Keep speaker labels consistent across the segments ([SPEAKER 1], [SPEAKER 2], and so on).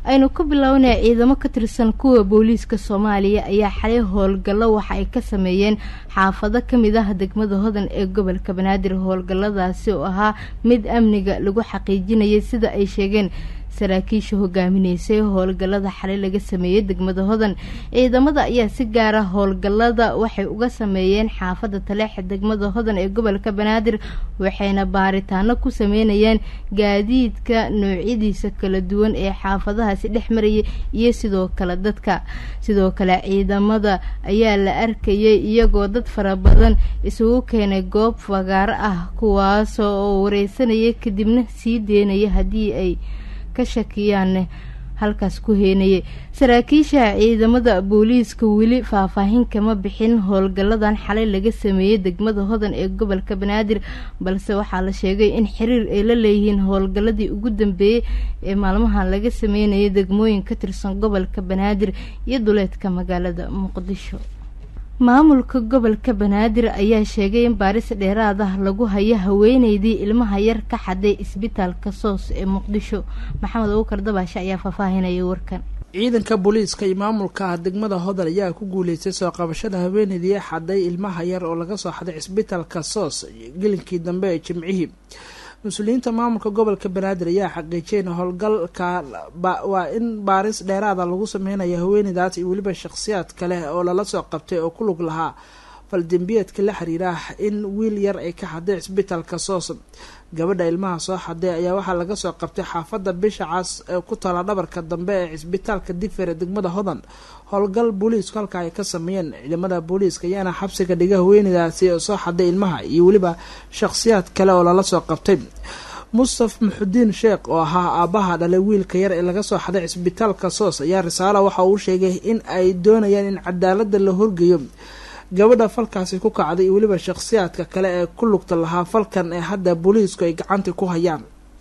[SPEAKER 1] aynu ku bilownay ciidamo ka tirsan kuwa booliiska soomaaliya ayaa xalay howlgallo waxa ay ka sameeyeen xaafado ka mid ah degmada hodan ee gobolka banaadir howlgalladaasi oo ahaa mid amniga lagu xaqiijinayay sida ay sheegeen saraakiisha hogaaminaysay howlgallada xalay laga sameeyey degmada hodan ciidamada ayaa si gaara howlgallada waxay uga sameeyeen xaafada taleexa degmada hodan ee gobolka banaadir waxayna baaritaano ku sameynayeen gaadiidka noocyadiisa kala duwan ee xaafadahaasi dhex marayay iyo sidoo kale dadka sidoo kale ciidamada ayaa la arkayay iyagoo dad fara badan isugu keenay goob fagaaro ah kuwaas oo wareysanaya kadibna sii deynaya haddii ay ka shakiyaan halkaas ku heenayay saraakiisha ciidamada booliiska weli faahfaahin kama bixin howlgalladan xalay laga sameeyey degmada hodan ee gobolka banaadir balse waxaa la sheegay in xiriir ay la leeyihiin howlgalladii ugu dambeeyey ee maalmahan laga sameynayay degmooyin ka tirsan gobolka banaadir iyo duleedka magaalada muqdisho maamulka gobolka banaadir ayaa sheegay in baaris dheeraad ah lagu hayo haweeneydii ilmaha yar ka xaday isbitaalka soos ee muqdisho maxamed abukar dabaashe ayaa faahfaahinaya warkan
[SPEAKER 2] ciidanka booliiska iyo maamulka degmada hodan ayaa ku guuleystay soo qabashada haweeneydii xaday ilmaha yar oo laga soo xaday cisbitaalka soos gelinkii dambe ee jimcihii mas-uuliyiinta maamulka gobolka banaadir ayaa xaqiijiyay in howlgalka waa in baaris dheeraada lagu sameynayo haweeneydaas iyo weliba shakhsiyaad kale oo lala soo qabtay oo ku lug lahaa faldembiyeedka la xiriira in wiil yar ay ka xaday cisbitaalka soos gabadha ilmaha soo xaday ayaa waxaa laga soo qabtay xaafadda bisha cas ee ku tala dhabarka dambe ee cisbitaalka difer ee degmada hodan howlgal booliisku halka ay ka sameeyeen ciidamada booliiska ayaana xabsiga dhiga haweeneydaasi oo soo xaday ilmaha iyo weliba shakhsiyaad kale oo lala soo qabtay mustaf maxudiin sheekh oo ahaa aabbaha dhalay wiilka yar ee laga soo xaday cisbitaalka soos ayaa risaalo waxa uu sheegay in ay doonayaan in cadaalada la horgeeyo gabadha falkaasi ku kacday iyo weliba shakhsiyaadka kale ee ku lugta lahaa falkan ee hadda booliisku ay gacanta ku hayaan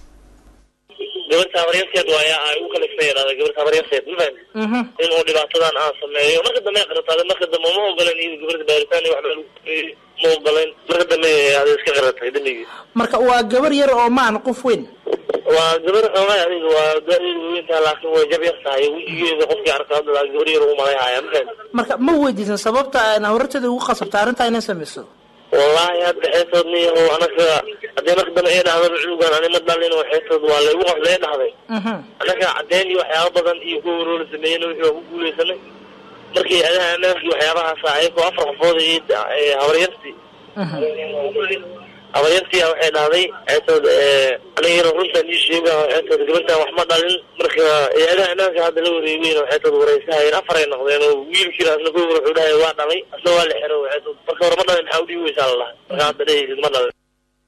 [SPEAKER 3] gabar taabaryarteed waaya ay u kalifna yidhahda gabar taabaryarteed mafahmi in uu dhibaatadan aan sameeyo marka dambe ay qarataaday marka dambe ma ogolan iyada gabarta baaritaan iyo waxba lagu sameeyey ma ogolan marka dambe ada iska qaratay dambigii
[SPEAKER 2] marka waa gabar yar oo maan qof weyn
[SPEAKER 3] waa gabar xoogay adiga waa da-deedu weyntaa laakiin way jab yar tahay wejigeeda qofkii arka hadda gabar yar ugu malayhaya mafahmi
[SPEAKER 2] marka ma weydiisan sababta horteeda ugu qasabta arrintaa inay sameyso
[SPEAKER 3] wallahi hadda xeetood niyaho anaga haddii marka dambe ee dhahda cunugan ani ma dhalin oo xeetood waa laygu qasda ee dhahday anaga caddeyn iyo waxyaaba badan iyo kuwa waroo la sameeyena wixii waa ku guuleysanay markii adaha anaagii waxyaabahaasa ayagoo afar qofood iyo habaryartii habaryartii waxay dhahday xeetood anigana runtaan ii sheega xeetood gabartan wax ma dhalin marka adaha anaagka hadda la wareegeyn oo xeetood wareysahayeen afar ay noqdeen oo wiilkiina asna ko wuxuu dhahay waa dhalay asna waa la xero xeetood marka hore ma dhalin maxaa udhibi weysaa la dhahay marka hadda dhehaysid ma dhalin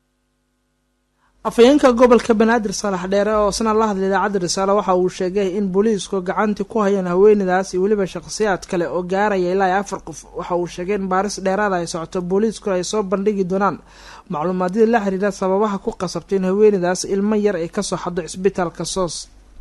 [SPEAKER 2] afhayeenka gobolka banaadir saalax dheere oo isna la hadlay idaacadda risaale waxa uu sheegay in booliisku gacantii ku hayaan haweeneydaas iyo weliba shakhsiyaad kale oo gaaraya ilaa iyo afar qof waxa uu sheegay in baaris dheeraada ay socoto booliiskuna ay soo bandhigi doonaan macluumaadyada la xiriira sababaha ku qasabtay in haweeneydaas ilmo yar ay kasoo xado cisbitaalka soos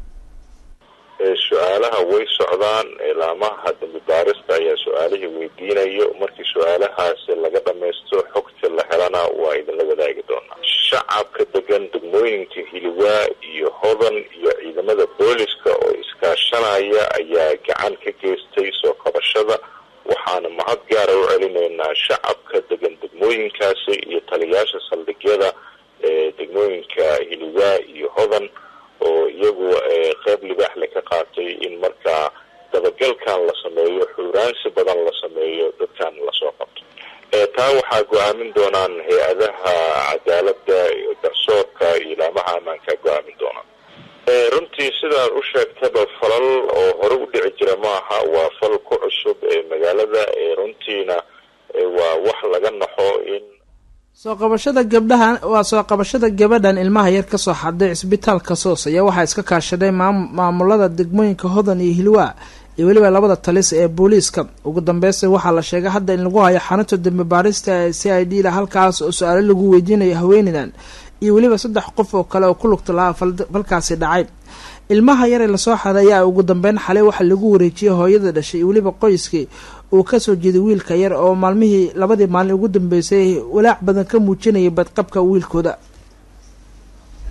[SPEAKER 4] su-aalaha way socdaan ilaamaha dambi baarista ayaa su-aalihii weydiinayo markii su-aalahaasi laga dhammaysto xogta la helana waa idinla wadaagi doonaa shacabka degan degmooyinka hiliwaa iyo hodan iyo ciidamada booliska oo iskaashanaya ayaa gacan ka geystay soo qabashada waxaana mahad gaara u celinaynaa shacabka degan degmooyinkaasi iyo taliyaasha saldhigyada ee degmooyinka hiliwaa iyo hodan oo iyagu qeyb libaaxle ka qaatay in markaa dabagalkan la sameeyo xuuraansi badan la sameeyo dadkan lasoo qabto taa waxaa go-aamin doonaan hay-adaha cadaalada garsoorka iyo ilaamaha ammaanka go-aamin doonaan runtii sidaad u sheegtaba falal oo hore u dhici jira maaha waa fal ku cusub ee magaalada runtiina waa wax laga naxo in
[SPEAKER 2] soo qabashada gabdhahan waa soo qabashada gabadhan ilmaha yar kasoo xaday cisbitaalka soos ayaa waxaa iska kaashaday maamulada degmooyinka hodan iyo hilwaa iyo weliba labada talis ee booliiska ugu dambeysta waxaa la sheegay hadda in lagu hayo xarunta dambi baarista ee c i d da halkaas oo su-aalo lagu weydiinayo haweeneydan iyo weliba saddex qof oo kale oo ku lugta lahaa falkaasi dhacay ilmaha yar ee lasoo xaday ayaa ugu dambeyn xalay waxaa lagu wareejiyay hooyada dhashay iyo weliba qoyskii uu kasoo jeeday wiilka yar oo maalmihii labadii maalin ugu dambeysay walaac badan ka muujinayay badqabka wiilkooda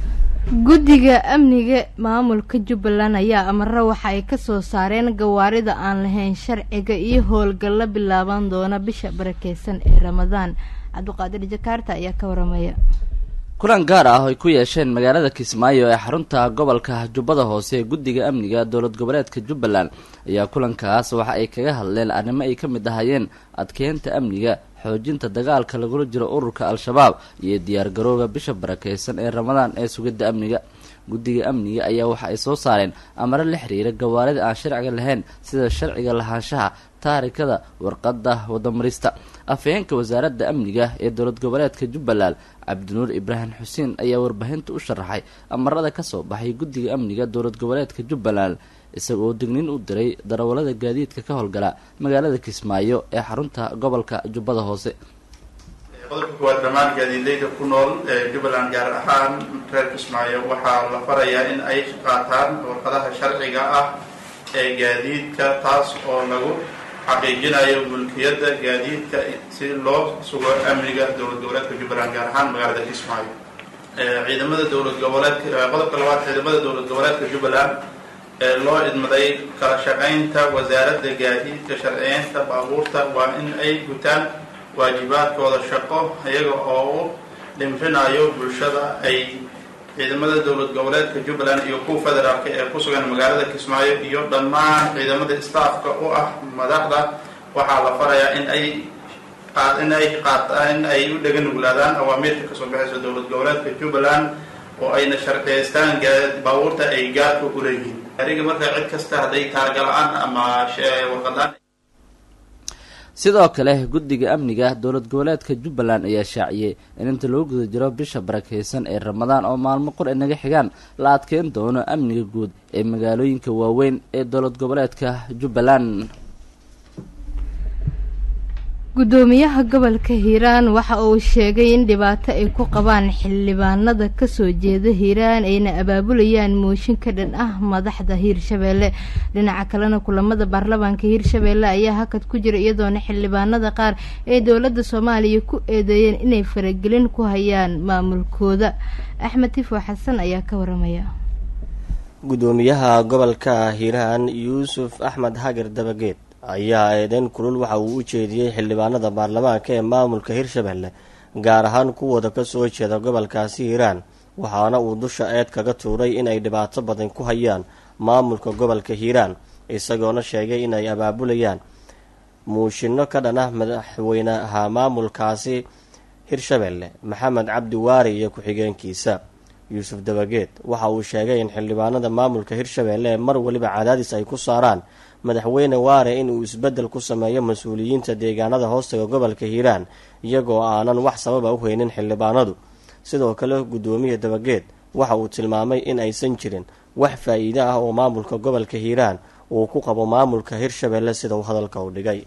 [SPEAKER 1] guddiga amniga maamulka jubbaland ayaa amaro waxa ay kasoo saareen gawaarida aan lahayn sharciga iyo howlgallo bilaaban doona bisha barakeysan ee ramadaan cabdiqaadir jakaarta ayaa ka waramaya
[SPEAKER 5] kulan gaar ah oo ay ku yeesheen magaalada kismaayo ee xarunta gobolka jubbada hoose ee guddiga amniga dowlad goboleedka jubbaland ayaa kulankaas waxa ay kaga hadleen arrimo ay ka mid ahayeen adkeynta amniga xoojinta dagaalka lagula jiro ururka al-shabaab iyo diyaargarooga bisha barakeysan ee ramadaan ee sugidda amniga guddiga amniga ayaa waxa ay soo saareen amaro la xiriira gawaarida aan sharciga lahayn sida sharciga lahaanshaha taarikada warqadda wadamarista afhayeenka wasaaradda amniga ee dowlad goboleedka jubbaland cabdinuur ibraahim xuseen ayaa warbaahinta u sharaxay amarada kasoo baxay guddiga amniga dowlad goboleedka jubbaland isaga oo digniin u diray darawallada gaadiidka ka howlgala magaalada kismaayo ee xarunta gobolka jubbada hoose
[SPEAKER 6] qodobka kuwaad dhammaan gaadiidleyda ku nool ee jubbaland gaar ahaan reer kismaayo waxaa la farayaa in ay qaataan warqadaha sharciga ah ee gaadiidka taas oo lagu xaqiijinayo mulkiyadda gaadiidka si loo sugo amniga dowlad goboleedka jubbaland gaar ahaan magaalada kismaayo ciidamada dowlad goboleedka qodobka labaad ciidamada dowlad goboleedka jubbaland ee loo idmaday kala shaqaynta wasaaradda gaadiidka sharciyeynta baabuurta waa in ay gutaan waajibaadkooda shaqo iyaga oo u dhinfinayo bulshada ay ciidamada dowlad goboleedka jubbaland iyo kuwa federaalka ee ku sugan magaalada kismaayo iyo dhammaan ciidamada staafka u ah madaxda waxaa la farayaa in ay in ay qaataan in ay u dhega nuglaadaan awaamiirka kasoo baxaysa dowlad goboleedka jubbaland oo ayna sharciyeystaan baabuurta ay gaadka u leeyihiin ariga marka cid kasta hadday taargala-aan ama warqadaan
[SPEAKER 5] sidoo kale guddiga amniga dowlad goboleedka jubbaland ayaa shaaciyey in inta lagu guda jiro bisha barakeysan ee ramadaan oo maalmo qor ay naga xigaan la adkeyn doono amniga guud ee magaalooyinka waaweyn ee dowlad goboleedka jubbaland
[SPEAKER 1] guddoomiyaha gobolka hiiraan waxa uu sheegay in dhibaato ay ku qabaan xildhibaanada kasoo jeeda hiiraan ayna abaabulayaan mooshin ka dhan ah madaxda hiirshabeelle dhinaca kalena kulamada baarlamaanka hiirshabeelle ayaa hakad ku jira iyadoona xildhibaanada qaar ee dowladda soomaaliya ku eedeeyeen inay faragelin ku hayaan maamulkooda axmed tifo xasan ayaa ka waramaya
[SPEAKER 7] guddoomiyaha gobolka hiiraan yuusuf axmed hagar dabageed ayaa eedeyn kulul waxa uu u jeediyey xildhibaanada baarlamaanka ee maamulka hirshabelle gaar ahaan kuwooda kasoo jeeda gobolkaasi hiiraan waxaana uu dusha eed kaga tuuray inay dhibaato badan ku hayaan maamulka gobolka hiiraan isagoona sheegay inay abaabulayaan muushinno ka dhan ah madaxweynaha maamulkaasi hirshabelle maxamed cabdi waari iyo ku-xigeenkiisa yuusuf dabageed waxa uu sheegay in xildhibaanada maamulka hirshabelle ee mar waliba cadaadis ay ku saaraan madaxweyne waare inuu isbeddel ku sameeyo mas-uuliyiinta deegaanada hoostaga gobolka hiiraan iyagoo aanan wax sababa u haynin xildhibaanadu sidoo kale guddoomiya dabageed waxa uu tilmaamay in aysan jirin wax faa-iide ah oo maamulka gobolka hiiraan uu ku qabo maamulka hirshabelle sida uu hadalka u dhigay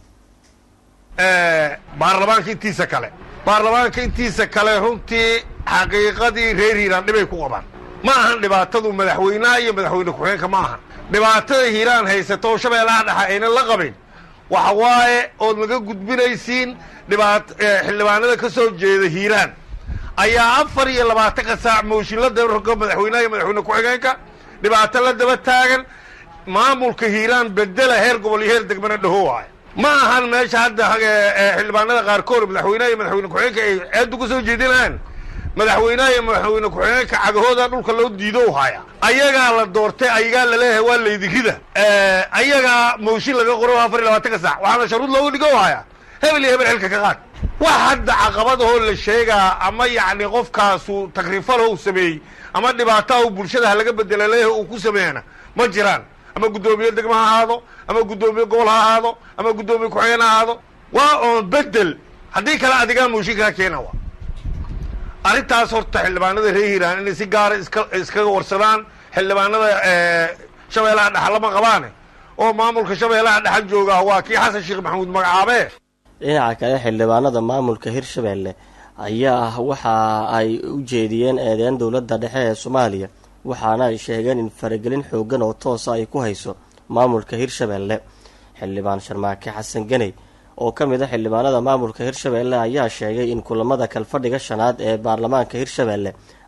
[SPEAKER 8] baarlamaanka intiisa kale baarlamaanka intiisa kale runtii xaqiiqadii reer hiiraan dhibay ku qabaan ma ahan dhibaatadu madaxweynaha iyo madaxweyne ku-xigeenka ma ahan dhibaatada hiiraan haysato oo shabeellaha dhexe aynan la qabin waxa waaye ood naga gudbinaysiin dhibaat xildhibaanada ka soo jeeda hiiraan ayaa afar iyo labaatanka saac mooshin la daba rogo madaxweynaha iyo madaxweyne ku-xigeenka dhibaato la daba taagan maamulka hiiraan bedela heer gobol iyo heer degmana dhaho waayo ma ahan meesha hadda xildhibaanada qaarkood madaxweynaha iyo madaxweyne ku-xigeenka ay ceeddu ka soo jeedinayaan madaxweynaha iyo madaxweyne ku-xigeenka cagahooda dhulka loo diido haya ayagaa la doortay ayagaa laleeyahay waa laydikida ayagaa mooshin laga qoro afar iyo labaatanka saac waxaana sharuud loogu dhigo haya hebel iyo hebel xilka ka qaad wax hadda caqabadahoo la sheegaa ama yacni qofkaasu takrifalho u sameeyey ama dhibaataha u bulshada ha laga bedela leeyahay uu ku sameeyana ma jiraan ama guddoomiye degmo ha ahaado ama guddoomiye gobol ha ahaado ama guddoomiye ku-xigeen ha ahaado waa oon bedel haddii kale adigaa mooshinkaa keena wa arrintaas horta xildhibaanada reer hiiraan inay si gaara iska iskaga warsadaan xildhibaanada shabeellaha dhexa lama qabaane oo maamulka shabeellaha dhexa jooga waa kii xasan sheekh maxamuud magacaabe
[SPEAKER 7] dhinaca kale xildhibaanada maamulka hirshabelle ayaa waxa ay u jeediyeen eedeyn dowladda dhexe ee soomaaliya waxaana ay sheegeen in faragelin xoogan oo toosa ay ku hayso maamulka hirshabelle xildhibaan sharmaake xasan ganey oo ka mid a xildhibaanada maamulka hirshabelle ayaa sheegay in kulamada kalfadhiga shanaad ee baarlamaanka hirshabelle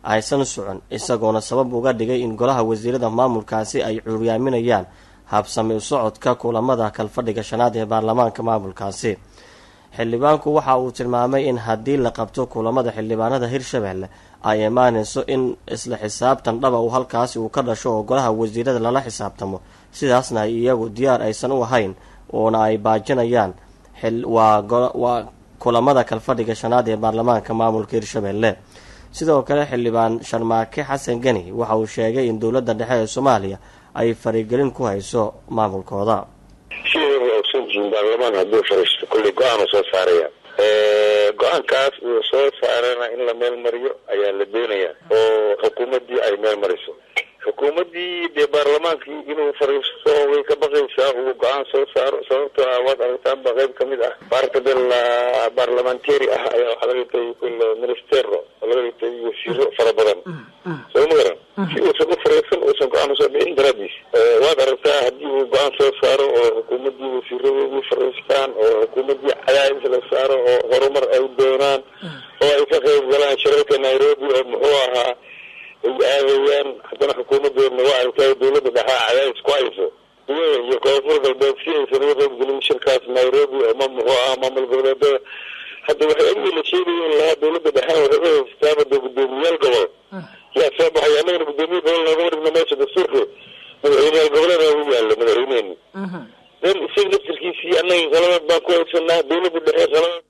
[SPEAKER 7] aysan socon isagoona sabab uga dhigay in golaha wasiirada maamulkaasi ay cuuryaaminayaan habsami u socodka kulamada kalfadhiga shanaad ee baarlamaanka maamulkaasi xildhibaanku waxa uu tilmaamay in haddii la qabto kulamada xildhibaanada hirshabelle ay imaanayso in isla xisaabtan dhaba uu halkaasi uu ka dhasho oo golaha wasiirada lala xisaabtamo sidaasna ay iyagu diyaar aysan u ahayn oona ay baajinayaan waa kulamada kalfadhiga shanaad ee baarlamaanka maamulka hirshabelle sidoo kale xildhibaan sharmaake xasan geni waxa uu sheegay in dowladda dhexe ee soomaaliya ay farigelin ku hayso maamulkooda
[SPEAKER 4] sideeda ogsan jihin baarlamaan hadduu fariisto kulley go-aan soo saaraya go-aankaas uu soo saarana in la meel mariyo ayaa la doonayaa oo xukuumaddii ay meel mariso xukuumaddii dee baarlamaankii inuu fariisto way ka baqaysaa uu go-aan soo saaro sababtoo ah waad aragtaanba qayb kamid ah baarka del barlamentary ah ayaa waxaa laga dhigtay ministero oo laga dhigtay wasiiro fara badan soo ma garan si uusan u fariisan uusan go-aan usoo dhicin daraadiis waad aragtaa haddii uu go-aan soo saaro oo xukuumaddii wasiiradoodii fariistaan oo xukuumaddii cadaadis la saaro oo horumar ay doonaan oo ay ka qayb galaan shirarka nairobi oo muxuu ahaa ay aadayaan haddana xukuumadoodna waa aragtaa dowladda dhexaa cadaadis ku hayso iyo koonfur galbeed si aysan uga qayb gelin shirkaas nairobi oo ma muxuu ahaa maamul goboleedada hadda waxay amii la sheegaya in lahaa dowladda dhexena waxay u haystaaba de guddoomiyaal gobol yaa soo baxay annagana guddoomiye gobol noogama dhigno meesha dastuurka madaxweyneyaal goboleeda ugu yaalla madaxweyneeni den isaga laftirkiisii annaga qalabad baan ku haysanaa dowladda dhexe qalabad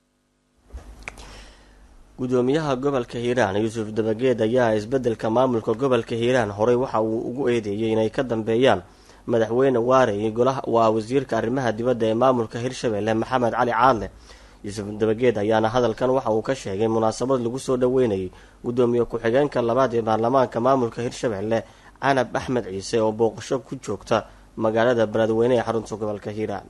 [SPEAKER 7] gudoomiyaha gobolka hiiraan yuusuf dabageed ayaa isbeddelka maamulka gobolka hiiraan horey waxa uu ugu eedeeyey inay ka dambeeyaan madaxweyne waare iyo golaha waa wasiirka arrimaha dibadda ee maamulka hirshabelle maxamed cali caadle yuusuf dabageed ayaana hadalkan waxa uu ka sheegay munaasabad lagu soo dhoweynayay gudoomiye ku-xigeenka labaad ee baarlamaanka maamulka hirshabelle canab axmed ciise oo booqasho ku joogta magaalada beledweyne ee xarunta gobolka hiiraan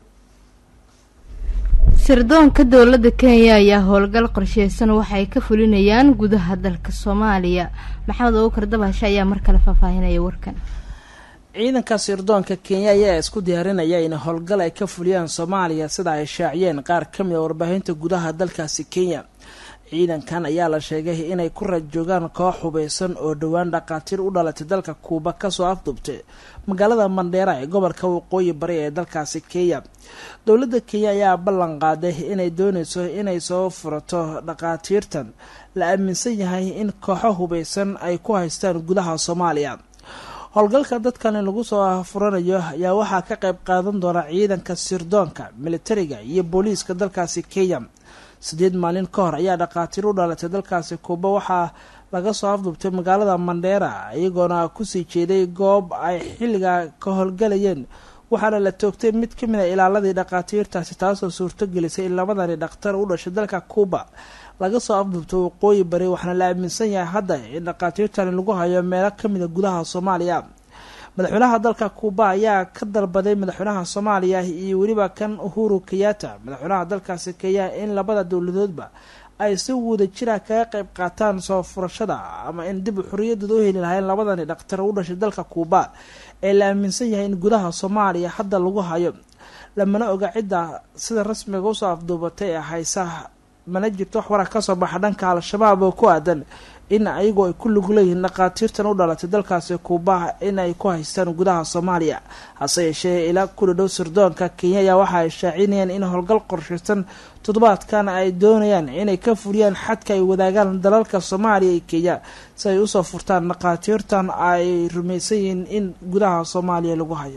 [SPEAKER 1] sirdoonka dowladda kenya ayaa howlgal qorsheysan waxay ka fulinayaan gudaha dalka soomaaliya maxamed abukar dabashe ayaa mar kale faahfaahinaya warkan
[SPEAKER 2] ciidanka sirdoonka kenya ayaa isku diyaarinaya in howlgal ay ka fuliyaan soomaaliya sida ay shaaciyeen qaar ka mid a warbaahinta gudaha dalkaasi kenya ciidankan ayaa la sheegay inay ku rajoogaan koox hubeysan oo dhowaan dhaqaatiir u dhalatay dalka kuuba kasoo afdubtay magaalada mandheera ee gobolka waqooyi bari ee dalkaasi kenya dowladda kenya ayaa ballan qaaday inay dooneyso inay soo furato dhaqaatiirtan la aaminsan yahay in kooxo hubeysan ay ku haystaan gudaha soomaaliya howlgalka dadkani lagu soo furanayo ayaa waxaa ka qayb qaadan doona ciidanka sirdoonka militariga iyo booliiska dalkaasi kenya sideed maalin ka hor ayaa dhaqaatiir u dhalatay dalkaasi kuuba waxaa laga soo afdubtay magaalada mandheera iyagoona kusii jeeday goob ay xilliga ka howlgalayeen waxaana la toogtay mid ka mid a ilaaladii dhaqaatiirtaasi taasoo suurto gelisay in labadani dhakhtar u dhashay dalka kuuba laga soo afdubtay waqooyi bari waxaana la aaminsan yahay hadda in dhaqaatiirtani lagu hayo meelo kamid a gudaha soomaaliya madaxweynaha dalka kuuba ayaa ka dalbaday madaxweynaha soomaaliya iyo weliba kan uhuru kenyatta madaxweynaha dalkaasi kenya in labada dowladoodba ay si wada jira kaga qayb qaataan soo furashada ama in dib xoriyadooda u heli lahayn labadani dhaktar u dhashay dalka kuuba ee la aaminsan yahay in gudaha soomaaliya hadda lagu hayo lamana oga cidda sida rasmiga usoo afduubatay ee haysa mana jirto wax warar kasoo baxa dhanka al-shabaab oo ku aadan in ayagoo ay ku lug leeyihiin dhaqaatiirtan u dhalatay dalkaasi kuuba in ay ku haystaan gudaha soomaaliya hase yeeshee ilaa kula dhow sirdoonka kenya ayaa waxa ay shaacinayaan in howlgal qorshaysan toddobaadkan ay doonayaan inay ka fuliyaan xadka ay wadaagaan dalalka soomaaliya iyo kenya si ay usoo furtaan dhaqaatiirtan ay rumaysan yihiin in gudaha soomaaliya lagu hayo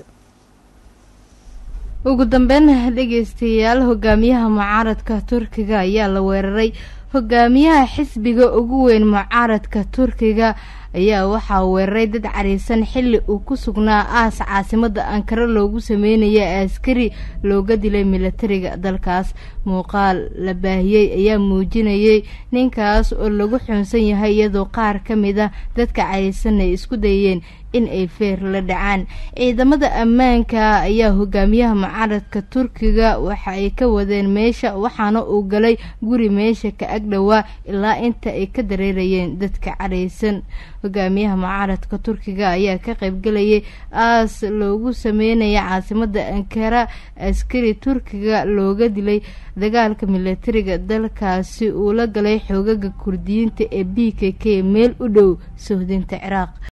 [SPEAKER 1] ugu dambeyn dhegeystayaal hogaamiyaha mucaaradka turkiga ayaa la weeraray hogaamiyaha xisbiga ugu weyn mucaaradka turkiga ayaa waxaa weeraray dad cariisan xilli uu ku sugnaa aas caasimada ankara loogu sameynaya askari looga dilay milatariga dalkaas muuqaal la baahiyey ayaa muujinayay ninkaas oo lagu xunsan yahay iyadoo qaar ka mid a dadka cariisan ay isku dayeen in ay feer la dhacaan ciidamada ammaanka ayaa hogaamiyaha mucaaradka turkiga waxa ay ka wadeen meesha waxaana uu galay guri meesha ka agdhowaa ilaa inta ay ka dareerayeen dadka caraysan hogaamiyaha mucaaradka turkiga ayaa ka qaybgalayay aas loogu sameynaya caasimada ankara askari turkiga looga dilay dagaalka milatariga dalkaasi uu la galay xoogaga kurdiyiinta ee b k k meel u dhow sohdinta ciraaq